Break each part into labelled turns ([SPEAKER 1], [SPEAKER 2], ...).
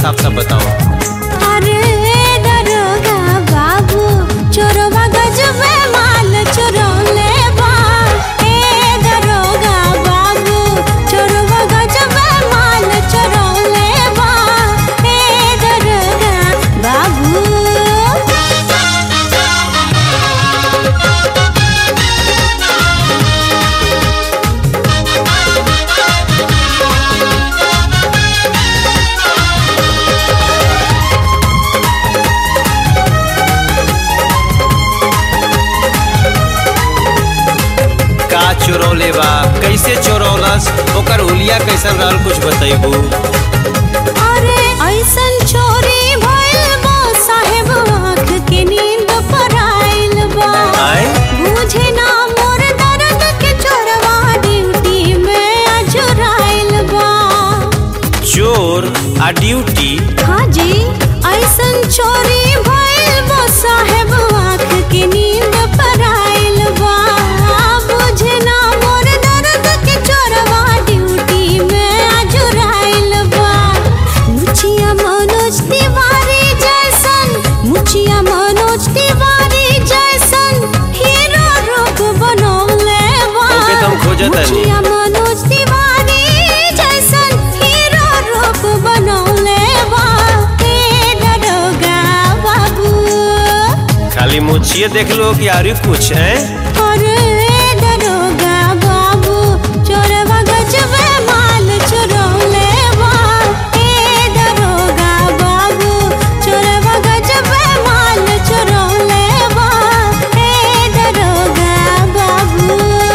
[SPEAKER 1] साफ साफ बताओ
[SPEAKER 2] अरे दरोगा बाबू चोरवा गजबे माल चुरौले बा ए दरोगा बाबू चोरवा गजबे माल चुरौले बा ए दरोगा बाबू
[SPEAKER 1] का चोरौले बा कैसे चोरौलस ओकर हुलिया कैसन रहल कुछ बतैबू
[SPEAKER 2] अरे ऐसन चोरी भइल बा साहेब आँख के नींद पर आइल बा
[SPEAKER 1] आय
[SPEAKER 2] बुझे ना मोर दर्द के चोरवा ड्यूटी में अजुराइल बा
[SPEAKER 1] चोर आ ड्यूटी
[SPEAKER 2] हाँ जी ऐसन चोरी भइल बा साहेब आँख के नींद पर आइल बा बुझे ना मोर दर्द के चोरवा ड्यूटी में अजुराइल बा मुछिया मनोज तिवारी जैसन मुछिया मनोज तिवारी जैसन हीरो रूप बनौले बा
[SPEAKER 1] ओके, तो हम खोजत हनी।
[SPEAKER 2] मुछिया मनोज तिवारी जैसन हीरो रूप बनौले बा हे दरोगा बाबू
[SPEAKER 1] खाली मुछिए देख लो कि आरी कुछ है
[SPEAKER 2] अरे दरोगा बाबू चोरवा गजबे माल चुरौले बा ए दरोगा बाबू चोरवा गजबे माल चुरौले बा ए दरोगा बाबू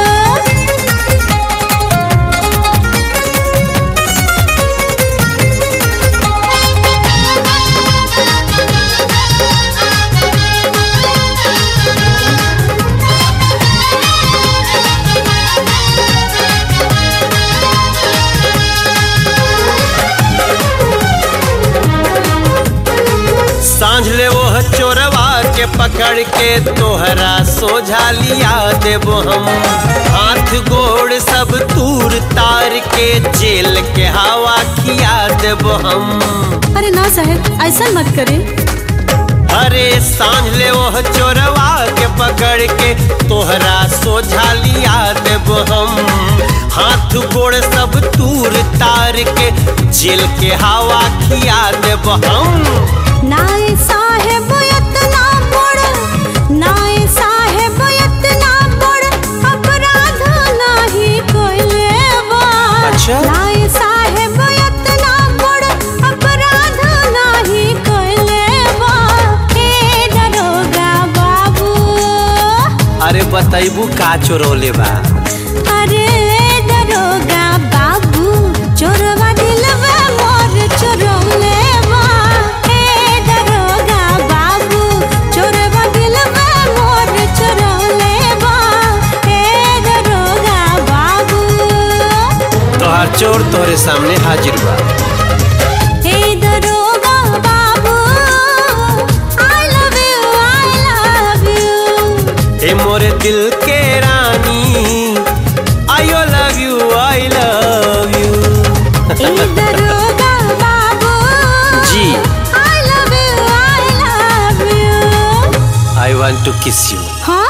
[SPEAKER 1] सांझ ले वो चोरवा के पकड़ के तोहरा सोझा लिया देबो हम हाथ गोड़ सब तूर तार के जेल के हवा खिया देबो हम
[SPEAKER 2] अरे ना साहब ऐसा मत करे
[SPEAKER 1] अरे सांझ ले वो चोरवा के पकड़ के तोहरा सोझा लिया देबो हम हाथ गोड़ सब तूर तार के जेल के हवा खिया देबो हम
[SPEAKER 2] नाए साहेब इतना बड़ नाए साहेब इतना बड़ अपराध नहीं कोइले बा
[SPEAKER 1] अच्छा?
[SPEAKER 2] नाए साहेब इतना बड़ अपराध नहीं कोइले बा हे दरोगा बाबू
[SPEAKER 1] अरे बतैबू का चोरौले बा
[SPEAKER 2] अरे दरोगा बाबू चोरवा दिलवा मोर चोरौले बा हे दरोगा बाबू चोरवा दिलवा मोर चोरौले बा हे दरोगा बाबू
[SPEAKER 1] तोहार चोर तोहरे सामने हाजिर बा
[SPEAKER 2] हे दरोगा बाबू I love you I love you
[SPEAKER 1] हे मोरे दिल के रानी I love you I love you
[SPEAKER 2] हे दरोगा बाबू
[SPEAKER 1] जी
[SPEAKER 2] I love you I love you
[SPEAKER 1] I want to kiss you
[SPEAKER 2] हाँ